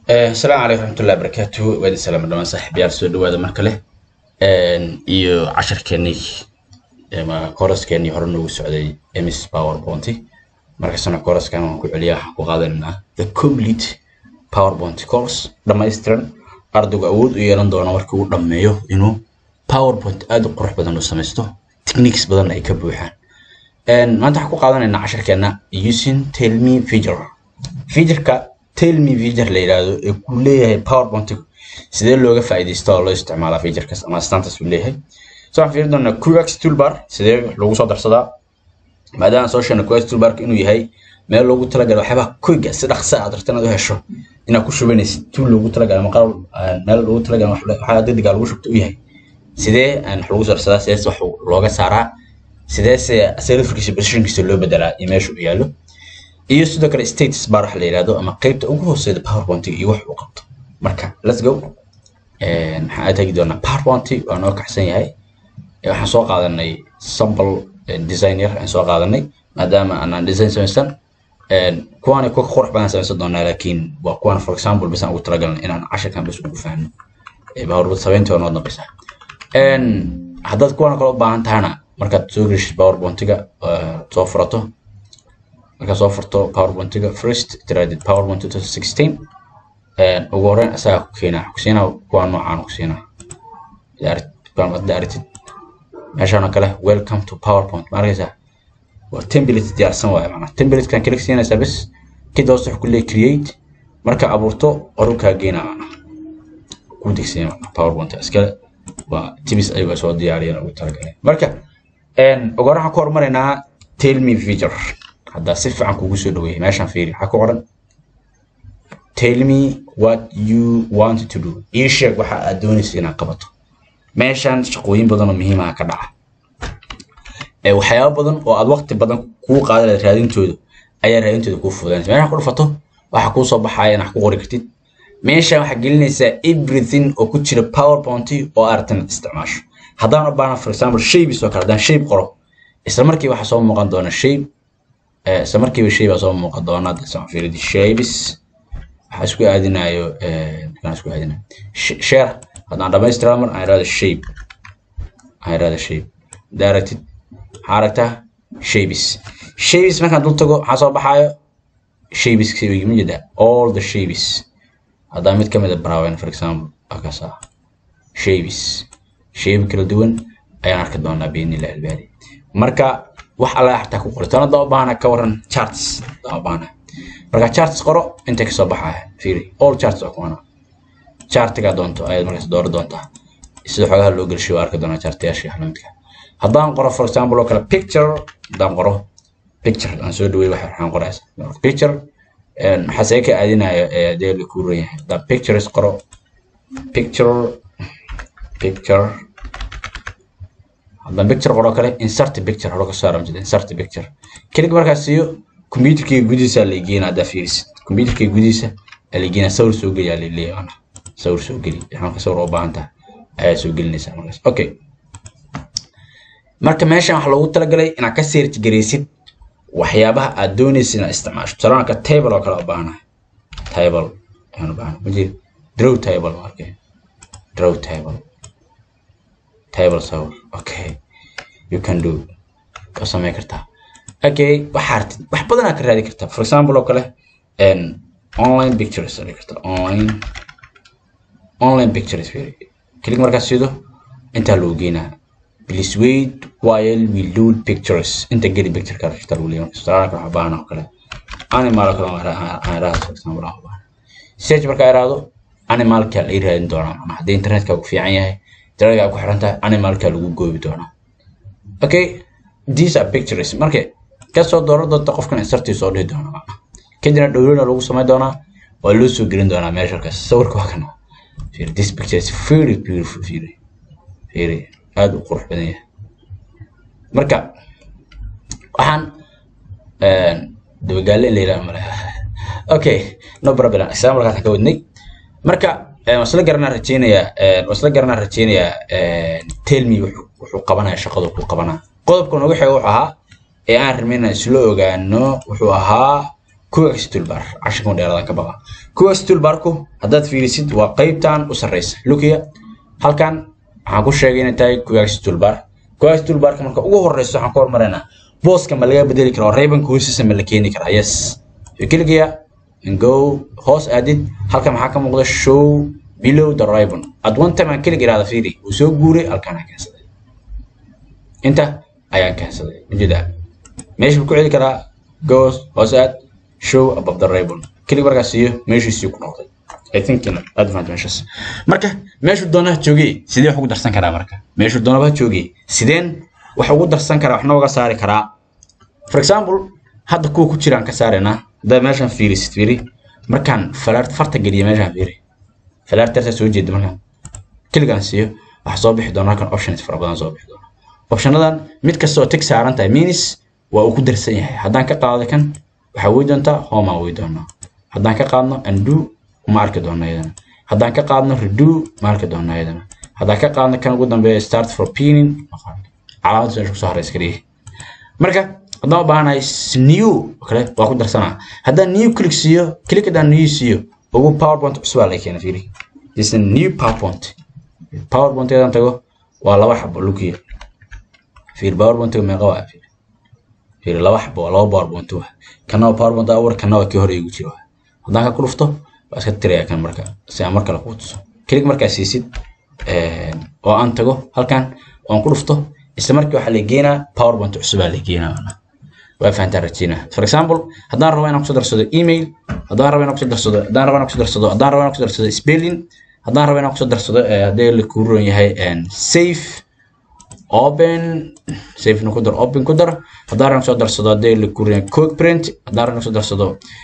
asalaamu calaykum raxmatullahi barakaatu waadi salaama dhamaan saaxiibayaal soo dhawaada mar kale iyo casharkeenii ama kooraskeenii hore noogu socday ms powerpoint markastana kooraskan waan ku celiyaa waxaan ku qaadanaynaa the complete powerpoint course dhammaystiran ardaygu awood u yeelan doona markii uu dhammeeyo inuu powerpoint aad u qurux badan u samaysto techniques badan ay ka buuxaan maanta waxaan ku qaadanaynaa casharkeena using tell me feature featureka tell me feature la yidhaahdo ee kuu leeyahay powerpoint sidee looga faa'iidaysto oo loo isticmaalaa featurekaas ama astaantaas uu leeyahay so waxaan fiiri doonaa qx toolbar sidee loogu soo darsadaa maadaama soo sheegna qx toolbarka inuu yahay meel loogu talagalay waxyaabaha koyga si dhaqsa aad rabto inaad u hesho inaad ku shubanaysid tool loogu talagalay ama qalab meel loogu talagalay waxaa degdega lagu shubto u yahay sidee aan wax lagu soo darsadaa sidees wax looga saaraa sideese selfkiisa positionkiisa loo bedelaa iyo meesha uu yaallo iyo sidoo kale status bar waxa la yidhahdo ama qaybta ugu hooseyda powerpoint iyo wax uu qabto marka let's go maxaan tagi doonaa powerpoint waa noo kaxsan yahay waxaan soo qaadanay sample design yar aan soo qaadanay maadaama aanaan design samaysan kuwaani kuwa qurux badan samaysan doonaa laakiin waa kuwan for example bas aan ugu talagalnay inaan casharkan bas ugu fahno powerpoint sabayntii waa noo dambaysa haddaad kuwan kale u baahan tahana markaad soo geshid powerpointiga soo furato markaad soo furto powerpointiga first tiraadid powerpoint 2016 ugu horreyn asagaa ku keenaa ku siinaa kuwa noocaan ku siinaa hadda aragtid meeshaan oo kale welcome to powerpoint ma arkaysaa waa template diyaarsan waaye macnaa templatekan kalik siinaysaa bes kid hoose wuxuu ku leeyahay create marka abuurto qorulkaa geenaa macnaa kuu degsiya macnaa powerpoint iskale waa tibis ayaga soo diyaariyeen ugu talagalay marka ugu horreyn waxaan ku horumaraynaa tell me feature haddaa si fiican kugu soo dhaweeyay meeshaan fiiri waxaa ku qoran tell me what you want to do ii sheeg waxa aad doonaysa inaad qabato meeshaan shaqooyin badan oo muhiim ah ka dhaca waxyaabo badan oo aad waqti badan kuu qaadan lahayd raadintooda ayaa raadintooda kuu fududaynaysa meeshaan ku dhufato waxa kuu soo baxaya inaad ku qori kartid meeshaan waxaa gelinaysaa everything oo ku jira powerpoint oo aragtan isticmaasho haddaan u baahna for example shapes oo kale haddaan shape qoro isla markii waxaa soo muuqan doona shape isla markiiba shay baa soo muuqan doona dasaan fiiridi shapes waxaa isku aadinayo kan isku aadinayo share haddaan dhamaystira mar aan irahdo shape aan irahdo shape haddaa aragtid maxaa aragtaa shapes shapes markaan dul tago maxaa soo baxaayo shapes ma jeeda all the shapes haddaa mid ka mid a braawen for example akaas ah shapes shape kala duwan ayaan arki doonaa biidnillahi albaari marka wax alla xataa ku qori tanada u baahana ka waran charts u baahana marka charts qoro inta ka soo baxaya fiiri all charts oo kuwana chartiga doonto ayaad markaas dooran doontaa sida xogaha loo gelshiyo waa arki doonaa chartayaasha xalamidka haddaan qoro for example oo kale picture haddaan qoro picture aan soo dhaweey waxa waxaan qoraysa picture maxaa see ka aadinaya dee la ku ran yahay haddaan pictures qoro picture picture haddaan picture qoro kale insert picture hore ka saaran jida insert picture kelig markaas siiyo computerkii gudihiisa la geena haddaa fiirisid computerkii gudihiisa la geena sawir soo geli aa leeyahay ana sawir soo geli waxaan sawir u baahan tahay ayaa soo gelinaysaa markaas okay marka meeshan waxaa loogu talagalay inaad ka search garaysid waxyaabaha aad doonaysid inaad isticmaasho tusaale ka table oo kale u baahanahay table ayaan u baahanahay majid draw table markay draw table table sawir okay you can do ka samayn kartaa okay waxaa artid wax badan aad ka raadi kartaa for example oo kale online pictures aad kartaa online online pictures click markaas sido intaa loo geynaa please wait while we load pictures inta geli picture ka rafta lagu leeyahay salaana ka baahan oo kale animal kale aan raado for example aan baahan search marka ay raado animalka la raadin doonaa ama haddii internetka uu fiican yahay daraga ku xiran tahay animalka lagu goobi doonaa okay these are pictures marka kasoo dooran doonta qofkan insartii soo dhihi doona kadibna dhowrina lagu samayn doonaa waa loo soo gelin doonaa meesha kaas sawirka waa kana Feel this picture is very beautiful very very aad u qurux badan yahay marka waxaan dabagaale in la yidhaha male okay no problem examplekaan ka wadnay marka wasla garanaa rajeynayaa wasla garanaa rajeynayaa telmi wuxuu qabanaya shaqadu ku qabanaa qodobka noogu xeega wuxuu ahaa ee aan rabnay inaan isla ogaano wuxuu ahaa coax toolbar casharkan dheeradan ka baqa coax toolbarku haddaad fiirisid waa qaybtan u sarreysa lukiya halkan waxaan ku sheegay inay tahay coax toolbar coax toolbarka marka ugu horeyso waxaan ka hormaraynaa booska ma laga bedeli karaa raybanka hoostiisa ma la keeni karaa yes kiligiya go hoos aadid halkan maxaa ka muuqda show below the ribbon at one time aan kelig iraada fiiri uu soo guuray halkaan aan keensaday inta ayaan keensaday ujeedaa meesha ku celi karaa go hoos aad show above the ribbon kelig markaas siiyo meeshiisii ku noqday I think in advance measures marka meeshu doonaha joogay sidee wax ugu darsan karaa marka meeshu doonaba joogay sideen wax ugu darsan karaa waxna uga saari karaa for example hadda kuwa ku jiraan ka saaraynaa haddaa meeshan fiirisid fiiri markaan falaart farta geliya meeshaan fiiri falaartarta soo jeeda markaan keligaan siiyo waxaa soo bixi doona halkan options fara badan soo bixi doona optionadan mid kasta oo tig saaran tahay minis waa uu ku darsan yahay haddaan ka qaado kan waxaa wey doontaa home aan wey doonaa haddaan ka qaadno undo ma arki doona iyadana haddaan ka qaadno redo ma arki doona iyadana haddaan ka qaadno kan ugu dambeeya start for pinning calaamad meesha kusoo horeysa kaliya marka haddaan u baahanahay new kale waa ku darsanaa haddaan new click siiyo click haddaan new siiyo ugu powerpoint cusub aa laga keena fiiri this is a new powerpoint powerpoint haddaan tago waa laba xabo lukiya fiir powerpoint meeqa waa fiir fiir laba xabo waa laba powerpoint waa kana waa powerpoint awar kana waa kii hore igu jira haddaan ka ku dhufto waa iska tiraya kan marka si aan mar kale kuu tuso click markaa siisid oo aan tago halkan oon ku dhufto isla markii waxaa la geenaa powerpoint cusub aa la geenaa waa fahantaa rajeynaa for example haddaan rabo inaan kusoo darsado email haddaan rabo inaan kusoo darsado haddaan rabo inaan kusoo darsado haddaan rabo inaan kusoo darsado spelling haddaan rabo inaan kusoo darsado haddii la kuu ron yahay safe open safe ku dar open ku dar haddaan rabo kusoo darsado haddii la kuu ron yahay quick print haddaan rabo kusoo darsado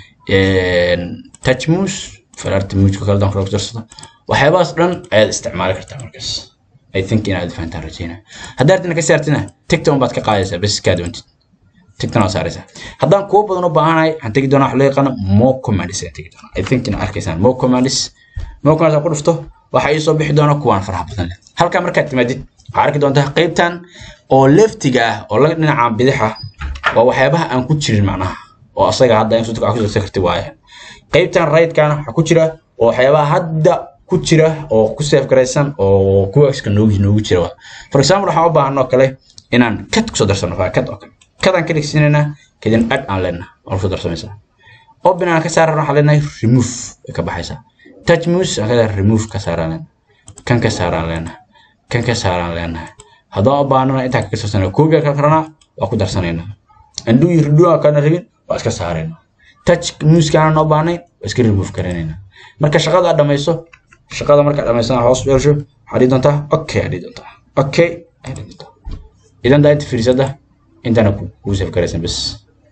touch mouse falaarta muujka kale haddaan kusoo darsado waxyaabahaas dhan ayaad isticmaali kartaa markaas I think inaad fahantaan rajeynaa haddaad artina ka saartina tigta baad ka qaadaysaa bes kaa doontid tigtana waa saaraysaa haddaan kuwo badan u baahanahay waxaan tegi doonaa wax loo yaqaano mo commandis ayaan tegi doonaa I think inaad arkaysaan mo commandis mo commandis aan ku dhufto waxaa ii soo bixi doona kuwaan faraha badan leh halkaa markaad timaadid waxaa arki doontaa qaybtan oo leftiga ah oo laga dhinaca bidixa waa waxyaabaha aan ku jirin macnaha oo asaga hadda in sutka ku darsan karti waaye qaybtan rightkaana waxaa ku jira oo waxyaabaha hadda ku jira oo ku safe garaysan oo kuwaxka noogu noogu jira for example waxaan u baahanoo kale inaan kad kusoo darsano kad oo kale kadaan ka dhigsiinaynaa kadin ad aan leenaha oo kusoo darsamaysaa open aan ka saaran waxaan leenahay remove way ka baxaysaa touch mouse aan ka remove ka saaraan leenahay kan ka saaraan leenahay kan ka saaraan leenahay haddaan u baahnana intaan kaga soo koobiga kala karanaa waa ku darsanaynaa undo iyo redo aan kana rabin waa iska saaraynaa touch mouse aanan u baahnayn waa iska remove garanaynaa marka shaqada aad dhamayso shaqada markaad dhamaysana hoos u yeesho waxaad dhihi doontaa okay aad dhihi doontaa okay aad dhihi doontaa idan daa inta fiirsada intana kuu saf garaysan bas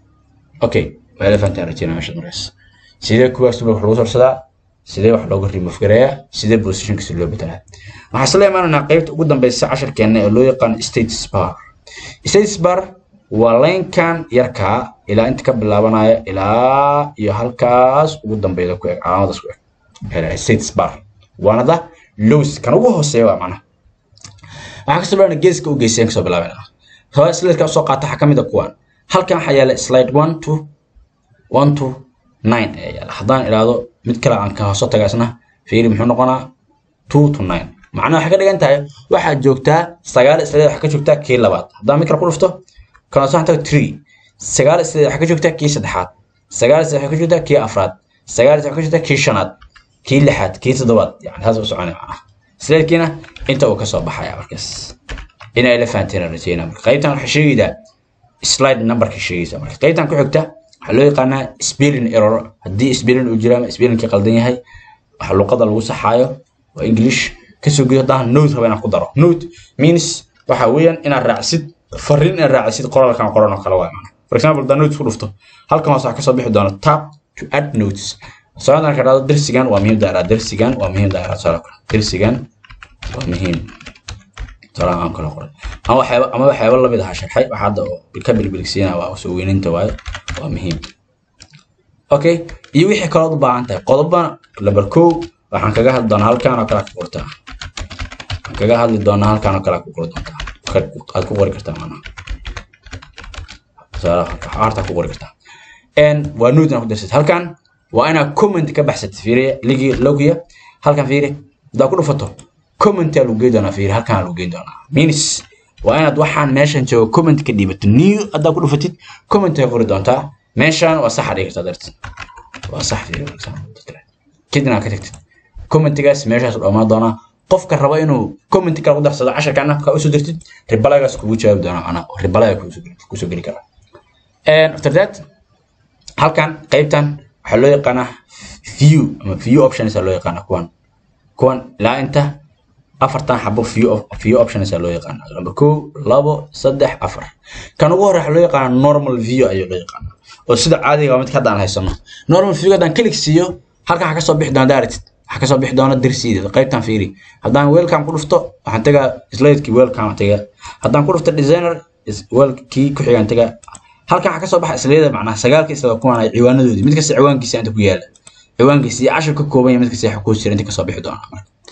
okay waa ila fahantaan rajeynaa meesha markaas sidee kuwaas wax lagu sorsadaa sidee wax looga remove gareeyaa sidee positionkiisa loo bedelaa waxaan isla imaanaynaa qaybta ugu dambeysa casharkeena ee loo yaqaano status bar status bar waa laynkan yarkaa ilaa inta ka bilaabanaya ilaa iyo halkaas ugu dambeyda ku eg calaamadaas ku eg status bar waana da lows kan ugu hooseeya waa macnaha waxaa kasoo bilaabana geeska u geysaya kasoo bilaabana sabaa slideka usoo qaata waxaa kamid a kuwan halkan waxaa yaala slide one to one to nine ayaa yaala haddaan idhaahdo mid kale aan ka hoosoo taga isna fiiri muxuu noqonaa two to nine macnaha waxay ka dhigan tahay waxaad joogtaa sagaal slide waxaa ka joogtaa kii labaad haddaan mid kale ku dhufto kan hoose waxaan taga three sagaal slide waxaa ka joogtaa kii saddexaad sagaal slide waxaa ka joogtaa kii afraad sagaal slide waxaa ka joogtaa kii shanaad kii lixaad kii toddobaad yani taas u soconay macnaha sladekiina inta uu kasoo baxaya markaas inay la fahanteen rajeyna marka qaybtan waxay sheegaydaa slide numberka sheegaysa marka qaybtan ku xigta waxaa loo yaqaanaa spelling error haddii spelling uu jiro ama spellingkii qaldan yahay waxa luqada lagu saxaayo waa english kasoo gudo haddaan note raba inaan ku daro note means waxa weeyaan inaad raacsid fariin inaad raacsid qoraalkan qoran oo kale waa macna for example haddaan notes ku dhufto halkan hoose waxaa kasoo bixi doona tap to add notes سؤال كذا درسيان ومهم دائرة درسيان ومهم دائرة سؤال درسيان ومهم سؤال عام كلا قرن أما حيوان أما حيوان الله بدها شرح واحد بالكبر بالكسينا وسوين أنت واي ومهم أوكي يوي حكى رضا بقى أنت قضبا لبركو waxaan kaga hadli doonaa halkaan oo kale ku qortaa waxaan kaga hadli doonaa halkaan oo kale ku qori doontaa aad ku qori kartaa maanaha tusaale harta ku qori kartaa waa nuud inaad ku darsatid halkan waa inaad comment ka baxsatid fiiriya ligi logiya halkan fiiri haddaad ku dhufato commentaa lagu geyn doonaa fiiri halkan lagu geyn doonaa means waa inaad waxaan meeshan joogo comment ka dhiibato new haddaad ku dhufatid comment ay qori doontaa meeshan waa sax dhigi kartaa dartid waa sax fiiri kadibna aad ka tagtid commentigaas meeshaas u dhammaan doonaa qofka raba inuu comment kale ku darsado casharkana ka usoo dirtid ribalagaas kugu jawaabi doonaa ana ribalaga kusoo geli karaa after that halkan qaybtan waxaa loo yaqaanaa view ama view options loo yaqaanaa kuwan kuwan ilaa inta afartan xabo view view options loo yaqaanaa number kow labo saddex afar kan ugu hore waxaa loo yaqaanaa normal view ayaa loo yaqaanaa oo sida caadiga waa midka haddaan haysano normal view haddaan click siiyo halkan waxaa kasoo bixi doona directed waxaa kasoo bixi doona dirsiida qaybtan fiiri haddaan welcome ku dhufto waxaan tagaa slidekii welcome tagaa haddaan ku dhufto designer kii ku xigaan tagaa halkan waxaa kasoo baxa islayada macnaha sagaalka isla kuwan ay ciwaanadoodii mid kasta ciwaankiisa inta ku yaala ciwaankiisa iyo cashir ka kooban yahay mid kasta waxa ku jira inta kasoo bixi doona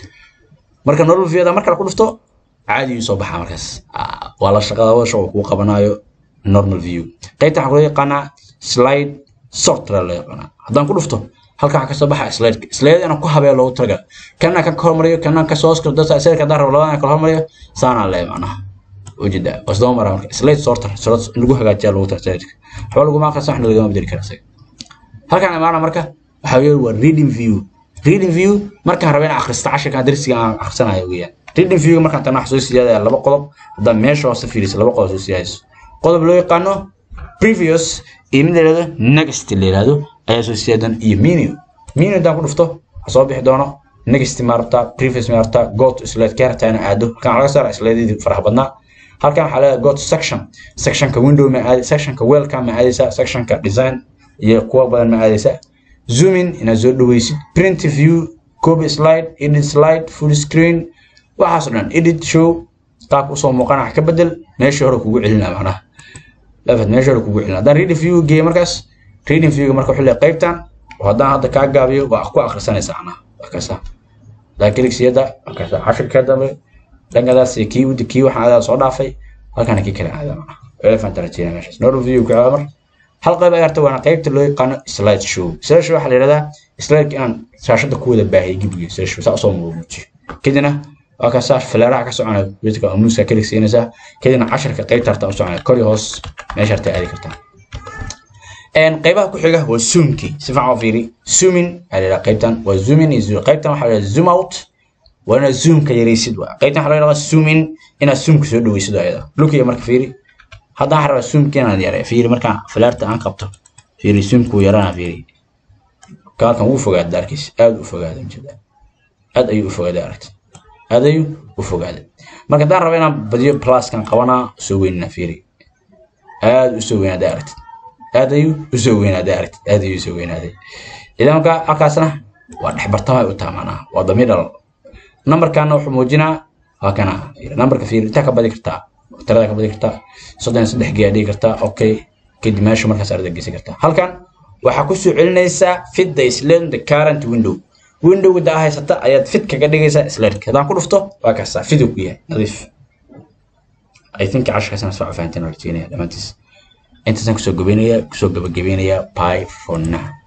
marka normal view marka la ku dhufto caadi uu soo baxaa markaas waa la shaqada wadasha uu kuu qabanayo normal view qaybtan waxaa loo yaqaanaa slide software loo yaqaanaa haddaan ku dhufto halkan waxaa kasoo baxa slide slide inaan ku habee loogu talagal kana kan ka hormariyo kana ka soo hoskalo dadka slide haddaan rabo labadana kala hormariyo saanaa lee macnaha ujeeda wasdaba mara marka slide sorter sorot in lagu hagaajiya loogu tala slide waxba laguma aqrisan waxna lagama bedeli kara isaga halkan imaana marka waxaa weeye waa reading view reading view markaan rabo inaan akhristo cashirkan darsiga aan akhrisanayo weeyaan reading view markaan tana wax soo siyaadaya laba qodob haddaan meesha hoose fiiriso laba qodob soo siyaadayso qodob loo yaqaano previous iyo mid la yidhahdo next la yidhahdo ayaa soo siyaadan iyo menu menu haddaan ku dhufto waxaa soo bixi doono next ma rabtaa previous ma rabtaa go to slide ka rabtaa inaan aado halkan laga saara sladeedii faraha badnaa halkan waxaa leedahay go to section sectionka window ma aadi sectionka welcome ma aadaysaa sectionka design iyo kuwa badan ma aadaysaa zoom in inaad soo dhaweysid print view copy slide edit slide full screen waxaas o dhan edit show qaabka usoo muuqana wax ka bedel meeshii hore kugu celina macnaha lafad meeshii hore kugu celina haddaan reading view geeyo markaas reading view marka wuxuu leeyahay qaybtan haddaan hadda kaa gaabiyo waa ku akhrisanaysaa macnaha waa kasa haddaan kligsiyada waa kasa cashirka dambe dhankadaas kii wadi kii waxaan adaa soo dhaafay halkana kii kale aadaa macnaha elephant rajeyna meeshaas normal view ku aada mar hal qayb ay harta waana qaybta loo yaqaano slide show slide show waxaa la yidhahdaa slide inaan shaashada ku wada baahiyay gibiga slide show saa usoo muujiyo kadibna waa ka saa fileeraha ka soconaya wiilka amuuska kalik siinaysaa kadibna casharka qaybta harta u soconaya kor iyo hoos meesha harta aadi kartaa qaybaha ku xiga waa zoomkii si fiican oo fiiri zooming ayaa la yidhaha qaybtan waa zooming iyo zoom qaybtan waxaa la yidhaha zoom out waa inaad zoomka yaraysid waa qaybtan waxaa la yidhaha zooming inaad zoomka soo dhaweysid ayada lukiya marka fiiri haddaan waxaan rabaa zoomka inaan yareeyo fiiri markaan filaarta aan qabto fiiri zoomka wuu yaraana fiiri kaalkan wuu fogaaday arkiis aad u fogaaday jeeda aad ayuu u fogaaday aragti aad ayuu u fogaaday marka haddaan rabo inaan badiyo pluskan qabanaa soo weynina fiiri aad u soo weynaaday aragti aad ayuu u soo weynaaday aragti aad ayuu u soo weynaaday idan marka halkaasna waa dhexbartamay u taha macnaha waa the middle numberkana wuxuu muujinaa waa kana numberka fiiri intaa ka badi kartaa tirada ka badi kartaa soddon iyo saddex geeyaa dhigi kartaa okay kadib meesha markaas arda geysan kartaa halkan waxaa kusoo celinaysaa fit the sled the current window windowga daa haysata ayaad fit kaga dhigaysaa sledka haddaan ku dhufto waa kaasaa fidu ku yahay nadiif i think cashirkaasna soo fahanteen oo rajeenaya dhammaantiis intaasaan kusoo gabaynayaa kusoo gabagabaynayaa bye for now